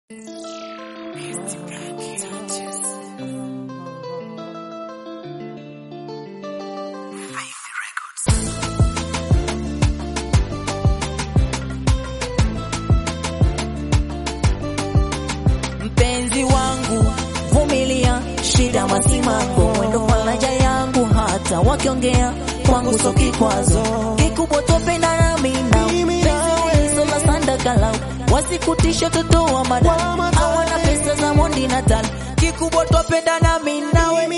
Mpenzi wangu vumilia, shida masimango, mwendo faraja yangu, hata wakiongea kwangu so kikwazo kikubwa, topenda nami na sola sandakalau wasikutisha toto wa madam hawana pesa za mondi natal kikubwa, topenda nami nawe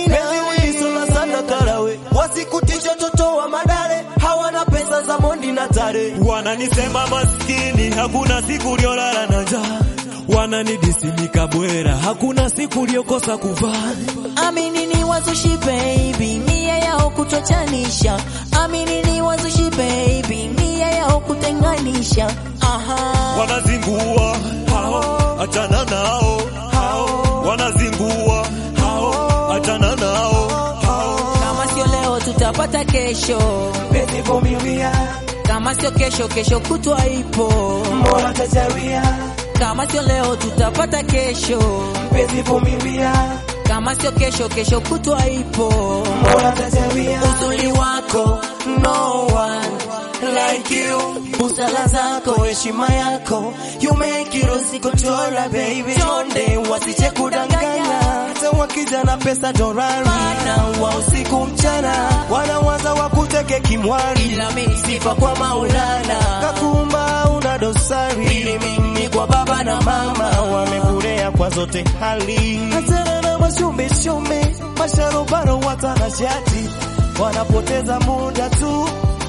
wasikutisha toto wa madare hawana pesa za mondi na tare Wananisema maskini, hakuna siku uliolala na njaa. Wananidisimika bwera, hakuna siku uliokosa kuvaa. Amini ni wazushi baby, nia yao kutochanisha. Amini ni wazushi baby, nia yao kutenganisha. Aha. Wanazingua hao, achana nao hao. Wanazingua hao, achana nao hao. Kama sio leo tutapata kesho, Penzi vumilia kama sio kesho, kesho kutwa ipo. Mola tajaria Kama sio leo tutapata kesho, Penzi vumilia kama sio kesho, kesho kutwa ipo. Mola tajaria Uzuri wako no one like you, busala zako, heshima yako, you make it usikochora baby, chonde wasiche kudanganya, hata wakija na pesa dorari maana wa usiku mchana, wanawaza wakuteke kimwari ila mimi sifa kwa Maulana, kakumba una dosari ili mimi kwa baba na mama wamekulea kwa zote hali hatana na mashumbe shumbe masharobaro watanashati wanapoteza muda tu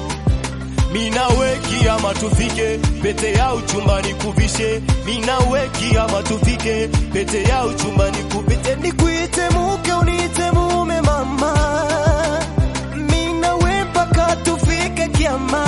mina weki ama tufike pete ya uchumbani kuvishe mina weki ama tufike pete ya uchumbani kupite nikuite muke uniite mume mama mina we mpaka tufike kiama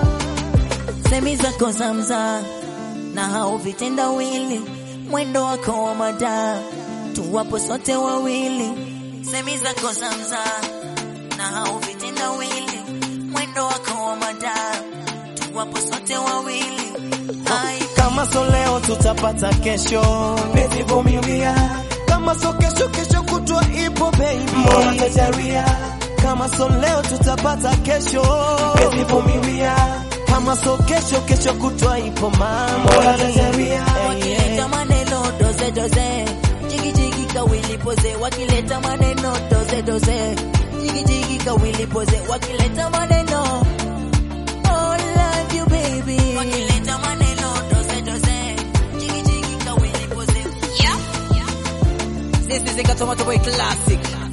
semi zako zamza na hao vitendawili, mwendo wako wa mada, tuwapo sote wawili. Semi zako zamza na hao vitendawili, mwendo wako wa mada, tuwapo sote wawili. Ai, kama so leo tutapata kesho, penzi vumilia. Kama so kesho, kesho kutwa ipo baby, Mola tajalia. Kama so leo tutapata kesho, penzi vumilia. Kama so kesho, kesho kutwa ipo mama, Mola tajalia. wakileta maneno doze doze, jigi jigi kawili poze, wakileta maneno doze doze, jigi jigi kawili poze, wakileta maneno oh love you baby, wakileta maneno doze doze, jigi jigi kawili poze. Yeah. This is a Tomato Boy classic.